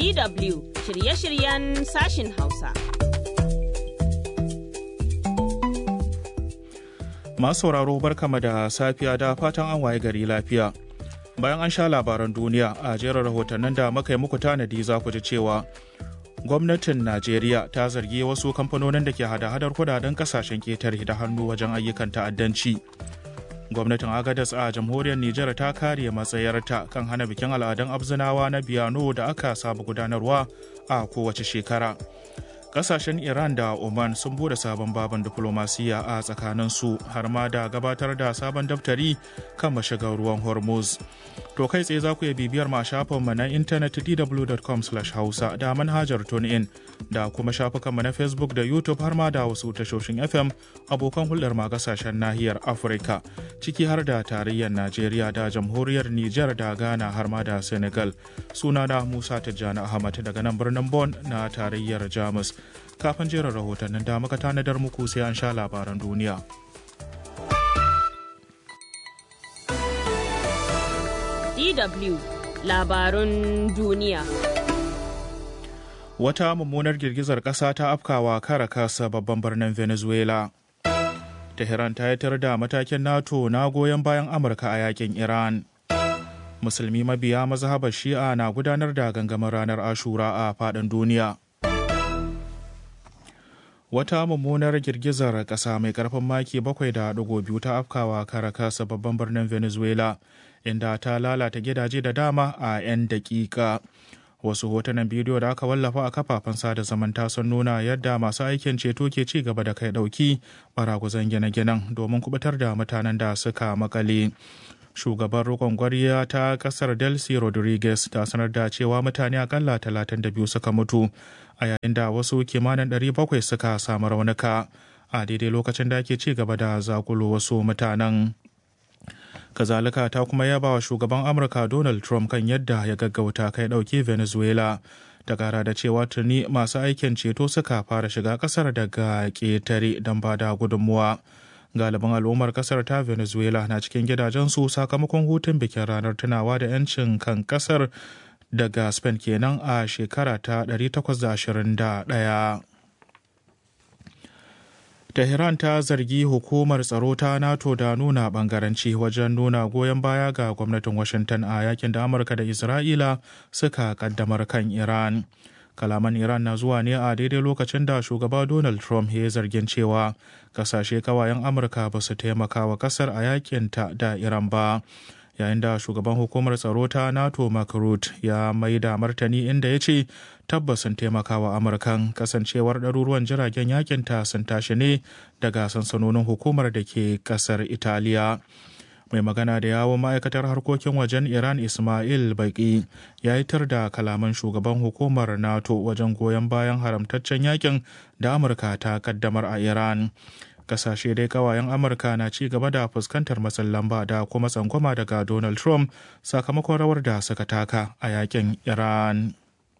DW shirye-shiryen sashin Hausa. Masu sauraro barkama da safiya da fatan an waye gari lafiya. Bayan an sha labaran duniya a jerin rahotannin da muka yi muku tanadi za ku ji cewa gwamnatin Najeriya ta zargi wasu kamfanonin da ke hada-hadar kudaden kasashen ketare da hannu wajen ayyukan ta'addanci. Gwamnatin Agadas a jamhuriyar Nijar ta kare matsayarta kan hana bikin al'adun abzinawa na biyano da aka saba gudanarwa a kowace shekara. kasashen iran da oman sun bude sabon babin diflomasiyya a tsakaninsu har ma da gabatar da sabon daftari kan mashigar ruwan hormuz to kai tsaye za ku iya bibiyar ma shafinmu na intanet dw.com hausa da manhajar tunein da kuma shafukanmu na facebook da youtube har ma da wasu tashoshin fm abokan hulɗar ma kasashen nahiyar afirka ciki har da tarayyar najeriya da jamhuriyar niger da ghana har ma da senegal sunana musa tijjani ahmad daga nan birnin bon na tarayyar jamus kafin jerin rahotannin da muka tanadar muku sai an sha labaran duniya. DW labarun duniya. Wata mummunar girgizar ƙasa ta afkawa Caracas babban birnin Venezuela. Tehran ta yatar da matakin NATO na goyon bayan Amurka a yakin Iran. Musulmi mabiya mazhabar Shi'a na gudanar da gangamin ranar Ashura a faɗin duniya. wata mummunar girgizar ƙasa mai ƙarfin maki 7.2 ta afkawa caracas babban birnin venezuela inda ta lalata gidaje da dama a 'yan daƙiƙa wasu hotunan bidiyo da aka wallafa a kafafen sada zamanta sun nuna yadda masu aikin ceto ke ci gaba da kai ɗauki baraguzan gine-ginen domin kubutar da mutanen da suka makale shugaban rikon gwariya ta kasar delcy rodriguez ta sanar da cewa mutane akalla 32 suka mutu a yayin da wasu kimanin 700 suka samu raunuka a daidai lokacin da ake ci gaba da zakulo wasu mutanen kazalika ta kuma yaba wa shugaban amurka donald trump kan yadda ya gaggauta kai dauki venezuela ta kara da cewa tuni masu aikin ceto suka fara shiga kasar daga ketare don ba da gudunmuwa galibin al'ummar kasar ta venezuela na cikin gidajensu sakamakon hutun bikin ranar tunawa da 'yancin kan kasar daga spain kenan a shekara ta 1821 Tehran ta zargi hukumar tsaro ta NATO da nuna bangaranci wajen nuna goyon baya ga gwamnatin Washington a yakin da Amurka da Isra'ila suka kaddamar kan Iran. Kalaman Iran na zuwa ne a daidai lokacin da shugaba Donald Trump ya zargin cewa kasashe kawayen Amurka ba su taimaka wa kasar a yakinta da Iran ba. yayin da shugaban hukumar tsaro ta nato mark ya mai da martani inda ya ce tabbas sun taimaka wa amurkan kasancewar ɗaruruwan jiragen yakinta sun tashi ne daga sansanonin hukumar da ke ƙasar italiya mai magana da yawon ma'aikatar harkokin wajen iran ismail baki ya yitar da kalaman shugaban hukumar nato wajen goyon bayan haramtaccen yakin da amurka ta kaddamar a iran kasashe dai kawayen amurka na ci gaba da fuskantar matsin lamba da kuma tsangwama daga donald trump sakamakon rawar da suka taka a yakin iran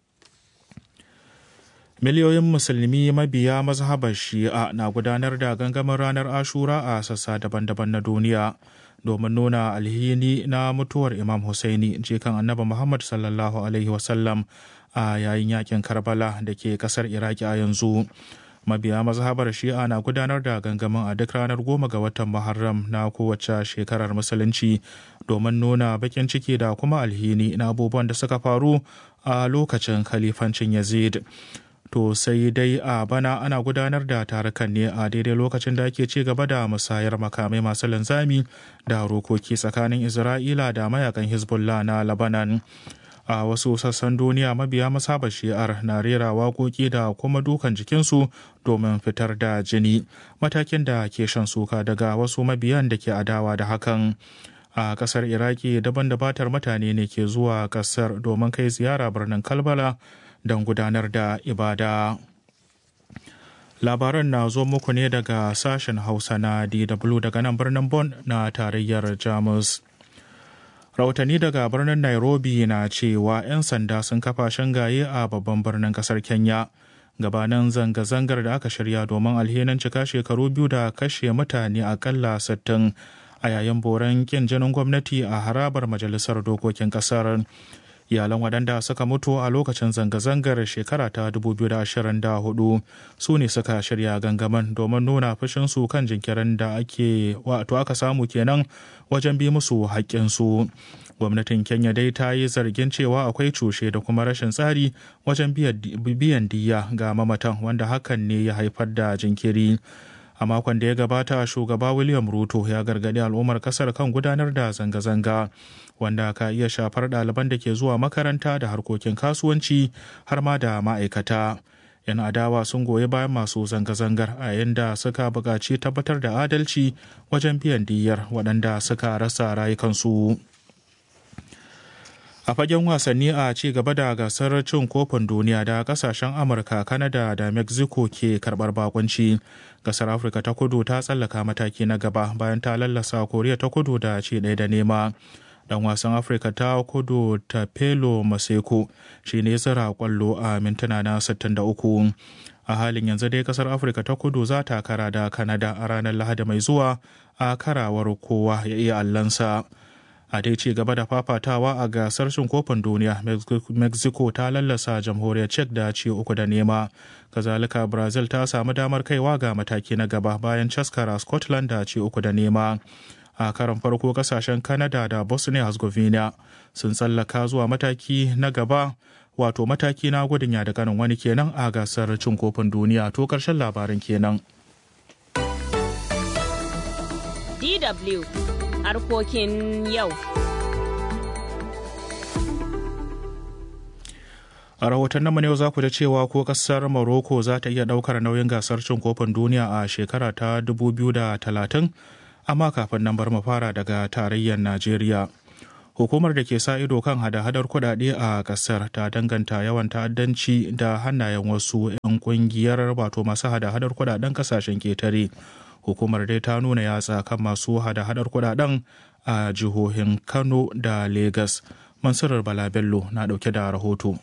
miliyoyin musulmi mabiya mazhabar shi'a na gudanar da gangamin ranar ashura a sassa daban-daban na duniya domin nuna alhini na mutuwar imam Hussaini jikan annabi muhammad sallallahu alaihi wasallam a yayin yakin karbala da ke kasar iraki a yanzu mabiya mazhabar shi'a na gudanar da gangamin a duk ranar goma ga watan muharram na kowace shekarar musulunci domin nuna bakin ciki da kuma alhini na abubuwan da suka faru a lokacin khalifancin yazid to sai dai a bana ana gudanar da tarukan ne a daidai lokacin da ake ci gaba da musayar makamai masu linzami da rokoki tsakanin isra'ila da mayakan hezbollah na labanan a wasu sassan duniya mabiya masabar shi'ar na rera waƙoƙi da kuma dukan jikinsu domin fitar da jini matakin da ke shan suka daga wasu mabiyan da ke adawa da hakan a kasar iraki daban da batar mutane ne ke zuwa kasar domin kai ziyara birnin kalbala don gudanar da ibada labaran na zo muku ne daga sashen hausa na dw daga nan birnin bon na tarayyar jamus rahotanni daga birnin nairobi na cewa 'yan sanda sun kafa shangaye a babban birnin kasar kenya gabanin zanga-zangar da aka shirya domin alhinin cika shekaru biyu da kashe mutane akalla 60 a yayin boran kin jinin gwamnati a harabar majalisar dokokin kasar iyalan waɗanda suka mutu a lokacin zanga-zangar shekara ta 2024 su ne suka shirya gangaman domin nuna fushinsu kan jinkirin da ake wato aka samu kenan wajen bi musu haƙƙinsu gwamnatin kenya dai ta yi zargin cewa akwai cushe da kuma rashin tsari wajen biyan diya ga mamatan wanda hakan ne ya haifar da jinkiri a makon da ya gabata shugaba william ruto ya gargadi al'ummar kasar kan gudanar da zanga-zanga wanda ka iya shafar ɗaliban da ke zuwa makaranta da harkokin kasuwanci har ma da ma'aikata yan adawa sun goyi bayan masu zanga-zangar a yadda suka buƙaci tabbatar da adalci wajen biyan diyyar waɗanda suka rasa rayukansu. a fagen wasanni a ci gaba da gasar cin kofin duniya da kasashen amurka kanada da mexico ke karbar bakunci gasar afirka ta kudu ta tsallaka mataki na gaba bayan ta lallasa koriya ta kudu da ci ɗaya da nema dan wasan afirka ta kudu ta pelo maseko shi ne zira kwallo a mintuna na 63 a halin yanzu dai kasar afirka ta kudu za ta kara da kanada a ranar lahadi mai zuwa a karawar kowa ya iya allansa a dai ci gaba da fafatawa a gasar cin kofin duniya mexico ta lallasa jamhuriyar czech da ci uku da nema kazalika brazil ta samu damar kaiwa ga mataki na gaba bayan caskara scotland da ci uku da nema a karan farko kasashen canada da bosnia herzegovina sun tsallaka zuwa mataki na gaba wato mataki na gudun ya da kanin wani kenan a gasar cin kofin duniya to karshen labarin kenan DW harkokin yau. A rahoton namu yau za ku da cewa ko kasar Morocco za ta iya daukar nauyin gasar cin kofin duniya a shekara ta 2030 amma kafin nan bar mu fara daga tarayyar Najeriya. Hukumar da ke sa ido kan hada-hadar kudade a kasar ta danganta yawan ta'addanci da hannayen wasu 'yan kungiyar wato masu hada-hadar kudaden kasashen ketare. hukumar dai ta nuna yatsa kan masu hada-hadar kudaden a jihohin kano da Legas. mansurar bala bello na dauke da rahoto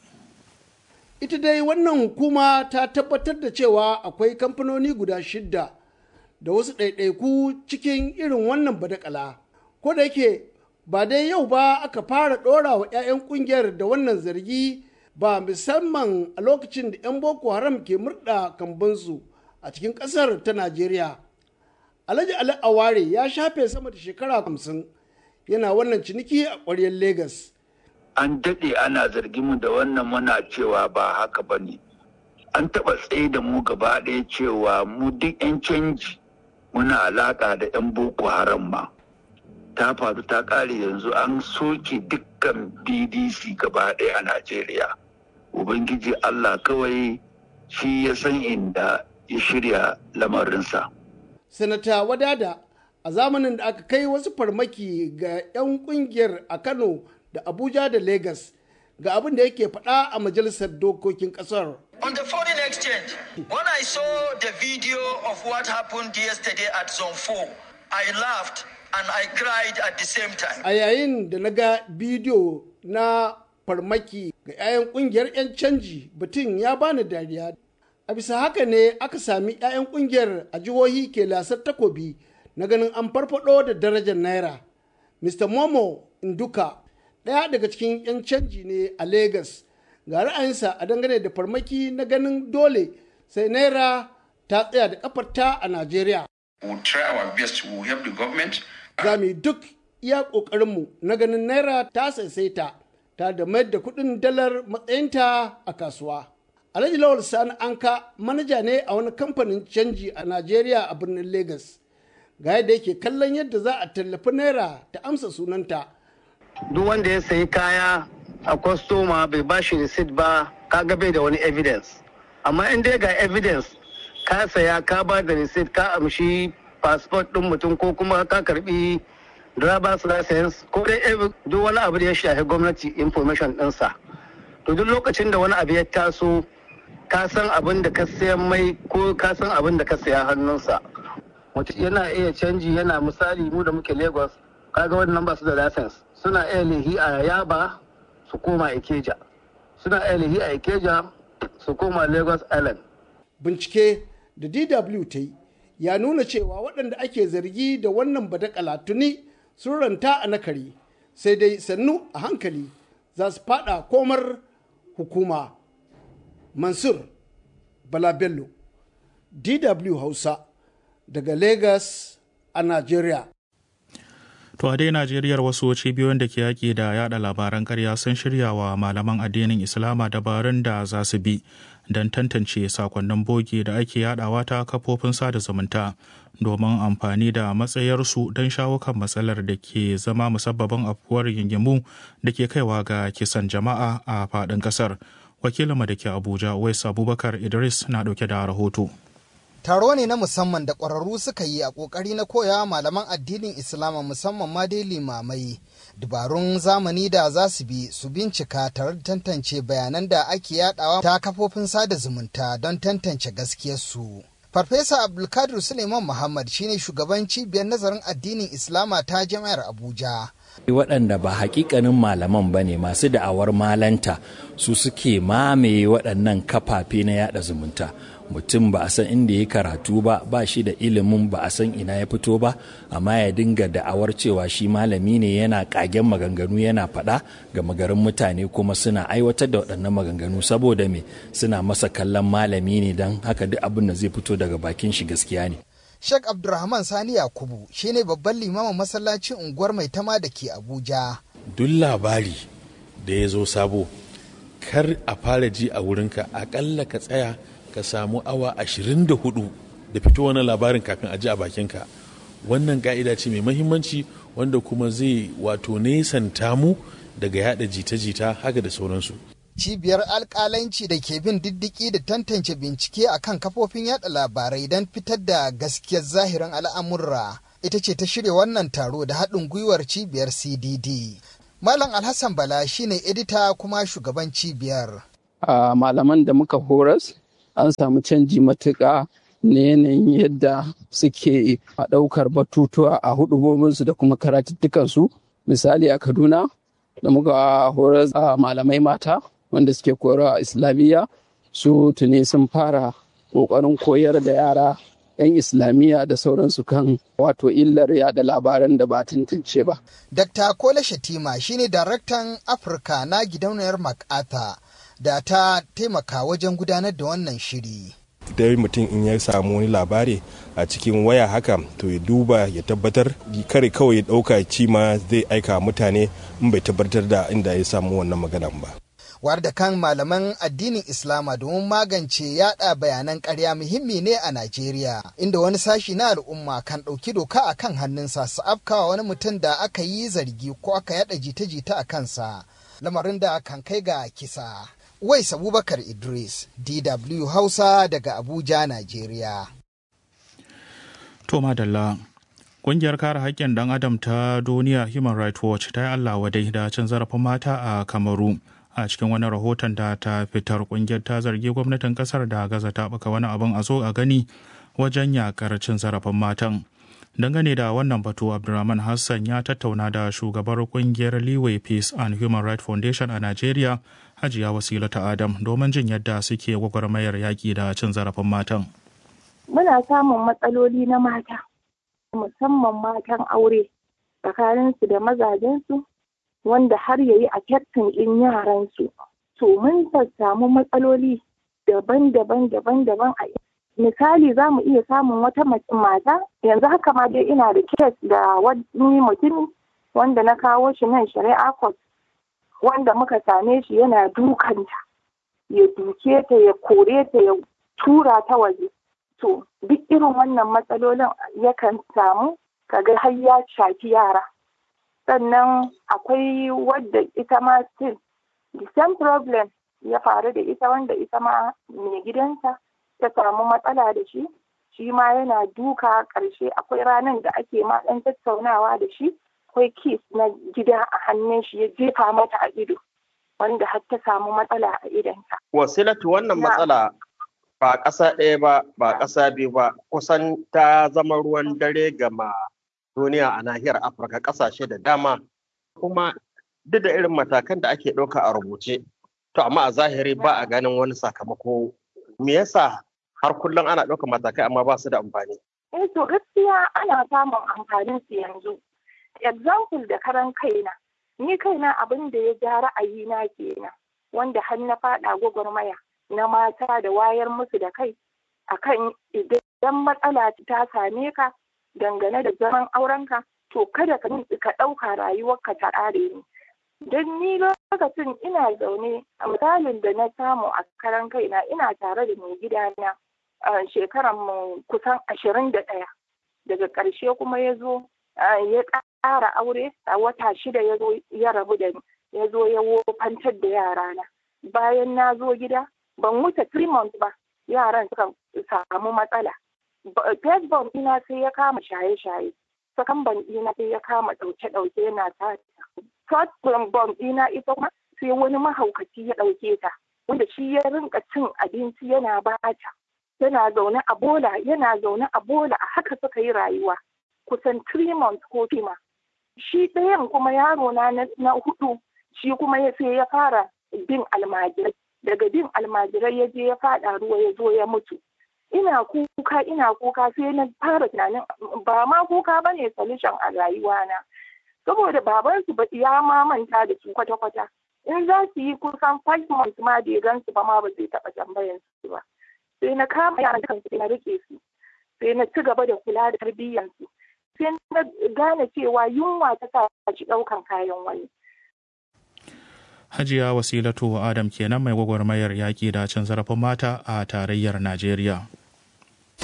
ita dai wannan hukuma ta tabbatar da cewa akwai kamfanoni guda shidda da wasu ɗaiɗaiku cikin irin wannan badakala ko da yake ba dai yau ba aka fara ɗora wa 'ya'yan ƙungiyar da wannan zargi ba musamman a lokacin da 'yan boko haram ke murɗa kambansu a cikin ƙasar ta najeriya Alhaji Ali Aware ya shafe sama da shekara hamsin yana wannan ciniki a ƙwaryar Legas. An daɗe ana zargin mu da wannan muna cewa ba haka ba ne. An taɓa tsaye da mu gaba ɗaya cewa mu duk 'yan canji muna alaƙa da 'yan Boko Haram ma. Ta faru ta ƙare yanzu an soke dukkan BDC gaba ɗaya a Najeriya. Ubangiji Allah kawai shi ya san inda ya shirya lamarinsa. sanata wadada a zamanin da aka kai wasu farmaki ga 'yan kungiyar a kano da abuja da lagos ga abin da yake faɗa a majalisar dokokin ƙasar. On the foreign exchange, when I saw the video of what happened yesterday at Zone 4, I laughed and I cried at the same time. A yayin da na ga bidiyo na farmaki ga 'ya'yan kungiyar 'yan canji batun ya bani dariya a bisa haka ne aka sami 'ya'yan kungiyar a jihohi ke lasar takobi na ganin an farfado da darajar naira mr momo nduka ɗaya daga cikin 'yan canji ne a lagos ga ra'ayinsa a dangane da farmaki na ganin dole sai naira ta tsaya da kafarta a najeriya za mu yi duk iya ƙoƙarinmu na ganin naira ta saisaita ta da mayar da kuɗin dalar matsayinta a kasuwa Alhaji Lawal Sani Anka manaja ne a wani kamfanin canji a Najeriya a birnin Legas. Ga yadda yake kallon yadda za a tallafi naira ta amsa sunanta. Duk wanda ya sayi kaya a kwastoma bai ba shi receipt ba kaga bai da wani evidence. Amma in dai ga evidence ka saya ka ba da receipt ka amshi passport ɗin mutum ko kuma ka karbi driver's license ko dai duk wani abu da ya shafi gwamnati information ɗinsa. To duk lokacin da wani abu ya taso ka san abin da ka sayan mai ko ka san abin da ka saya hannunsa mutum yana iya canji yana misali mu da muke lagos kaga wannan ba su da license suna iya lihi a yaba su koma ikeja suna iya lihi a ikeja su koma lagos island bincike da dw ta yi ya nuna cewa waɗanda ake zargi da wannan badakala tuni sun ranta a nakari sai dai sannu a hankali za su fada komar hukuma mansur bala bello dw hausa daga lagos a nigeria To a dai Najeriyar wasu cibiyoyin da ke yaƙi da yada labaran ƙarya sun shirya wa malaman addinin Islama dabarun da za su bi don tantance sakonnin bogi da ake yadawa ta kafofin sada zumunta domin amfani da matsayarsu don shawo kan matsalar da ke zama musabbabin afuwar yingimu da ke kaiwa ga kisan jama'a a faɗin ƙasar. Wakilinmu da ke Abuja, Wais Abubakar Idris na ɗauke da rahoto. taro ne na musamman da ƙwararru suka yi a ƙoƙari na koya malaman addinin islama musamman ma dai limamai dabarun zamani da za su bi su bincika tare da tantance bayanan da ake yadawa ta kafofin sada zumunta don tantance gaskiyarsu farfesa abdulkadir suleiman muhammad shine shugaban cibiyar nazarin addinin islama ta jami'ar abuja waɗanda ba hakikanin malaman ba ne masu da'awar malanta su suke mamaye waɗannan kafafe na yada zumunta mutum ba a san inda ya karatu ba ba shi da ilimin ba a san ina ya fito ba amma ya dinga da'awar cewa shi malami ne yana kagen maganganu yana faɗa ga magarin mutane kuma suna aiwatar da waɗannan maganganu saboda me suna masa kallon malami ne don haka duk abin da zai fito daga bakin shi gaskiya ne Sheikh Abdulrahman Sani Yakubu shine babban limamin masallacin unguwar mai tama da ke Abuja. Duk labari da ya zo sabo, kar a fara ji a wurinka akalla ka tsaya ka samu awa 24 da fito wani labarin kafin a ji a bakinka. Wannan ka'ida ce mai mahimmanci wanda kuma zai wato nesanta mu daga yada jita-jita haka da sauransu. cibiyar alkalanci da ke bin diddiki da tantance bincike a kan kafofin yada labarai don fitar da gaskiyar zahirin al'amurra ita ce ta shirya wannan taro da haɗin gwiwar cibiyar cdd malam alhassan bala shine edita kuma shugaban cibiyar a malaman da muka horas an samu canji matuƙa na yanayin yadda suke a ɗaukar batutuwa a hudubobinsu da kuma karatuttukansu misali a kaduna da muka horar a malamai mata wanda suke koyarwa a islamiyya su tuni sun fara ƙoƙarin koyar da yara 'yan islamiyya da sauransu kan wato illar yada labaran da ba tantance ba. Dr. Kola Shatima shine daraktan Afirka na gidauniyar MacArthur da ta taimaka wajen gudanar da wannan shiri. da mutum in ya samu wani labari a cikin waya haka to ya duba ya tabbatar kare kawai ya ɗauka cima zai aika mutane in bai tabbatar da inda ya samu wannan maganan ba. war da kan malaman addinin Islama domin magance yada bayanan ƙarya muhimmi ne a Najeriya, inda wani sashi na al'umma kan ɗauki doka a kan hannunsa su afkawa wani mutum da aka yi zargi ko aka yada jita-jita a kansa, lamarin da kan kai ga kisa. Wais Abubakar Idris, DW Hausa daga Abuja, Najeriya. To madalla. Ƙungiyar kare haƙƙin ɗan adam ta duniya Human Rights Watch ta yi Allah wadai da cin zarafin mata a Kamaru. A cikin wani rahoton da ta fitar ƙungiyar ta zargi gwamnatin ƙasar da gaza ta baka wani abin a zo a gani wajen yakar cin zarafin matan. Dangane da wannan batu Abdulrahman Hassan ya tattauna da shugabar ƙungiyar Leeway Peace and Human Rights Foundation a Najeriya, Hajiya Wasila ta Adam, domin jin yadda suke gwagwarmayar yaƙi da cin zarafin matan. Muna samun matsaloli na mata. musamman matan aure tsakaninsu da mazajensu wanda har yayi a kyaftin ɗin yaransu. To mun samu matsaloli daban-daban daban-daban a misali za mu iya samun wata mata yanzu haka ma dai ina da kes da wani mutumi wanda na kawo shi nan shari'a court wanda muka same shi yana dukanta ya duke ta ya kore ta ya tura ta waje to duk irin wannan matsalolin yakan samu kaga har ya shafi yara sannan akwai wadda ita ma still the same problem ya faru da ita wanda ita ma mai gidansa ta samu matsala da shi shi ma yana duka ƙarshe akwai ranar da ake ma ɗan tattaunawa da shi akwai kis na gida a hannun shi ya jefa mata a ido wanda har ta samu matsala a idonta. wasilatu wannan matsala ba ƙasa ɗaya ba ba ƙasa biyu ba kusan ta zama ruwan dare gama duniya a nahiyar afirka ƙasashe da dama kuma duk da irin matakan da ake ɗauka a rubuce to amma a zahiri ba a ganin wani sakamako me yasa har kullum ana ɗauka matakai amma ba su da amfani eh to gaskiya ana samun amfanin su yanzu example da karan kaina ni kaina abin da ya ja ra'ayina kenan wanda har na faɗa gwagwarmaya na mata da wayar musu da kai akan idan matsala ta same ka dangane da zaman aurenka to kada ka ka ɗauka rayuwarka ta ƙare ne don ni lokacin ina zaune a misalin da na samu a karan kaina ina tare da mai gidana a shekaran mu kusan ashirin da ɗaya daga ƙarshe kuma ya zo ya ƙara aure a wata shida ya zo ya rabu da ni ya zo ya wofantar da yarana bayan na zo gida ban wuce three months ba yaran suka samu matsala first born ina sai ya kama shaye-shaye second born ina sai ya kama ɗauke-ɗauke yana sata third born ina ita kuma sai wani mahaukaci ya ɗauke ta wanda shi ya rinka cin abinci yana bata yana zaune a bola yana zaune a bola a haka suka yi rayuwa kusan three months ko fima shi ɗayan kuma yaro na na hudu shi kuma ya sai ya fara bin almajirai daga bin almajirai ya je ya fada ruwa ya zo ya mutu ina kuka ina kuka sai na fara tunanin ba ma kuka ba ne solution a rayuwana saboda babansu ba ya ma manta da su kwata-kwata in za su yi kusan five months ma da ya gansu ba ma ba zai taɓa tambayan su ba sai na kama yaran kansu sai na rike su sai na ci gaba da kula da tarbiyyansu sai na gane cewa yunwa ta sa shi ɗaukan kayan wani Hajiya Wasilatu Adam kenan mai gwagwarmayar yaƙi da cin zarafin mata a tarayyar Najeriya.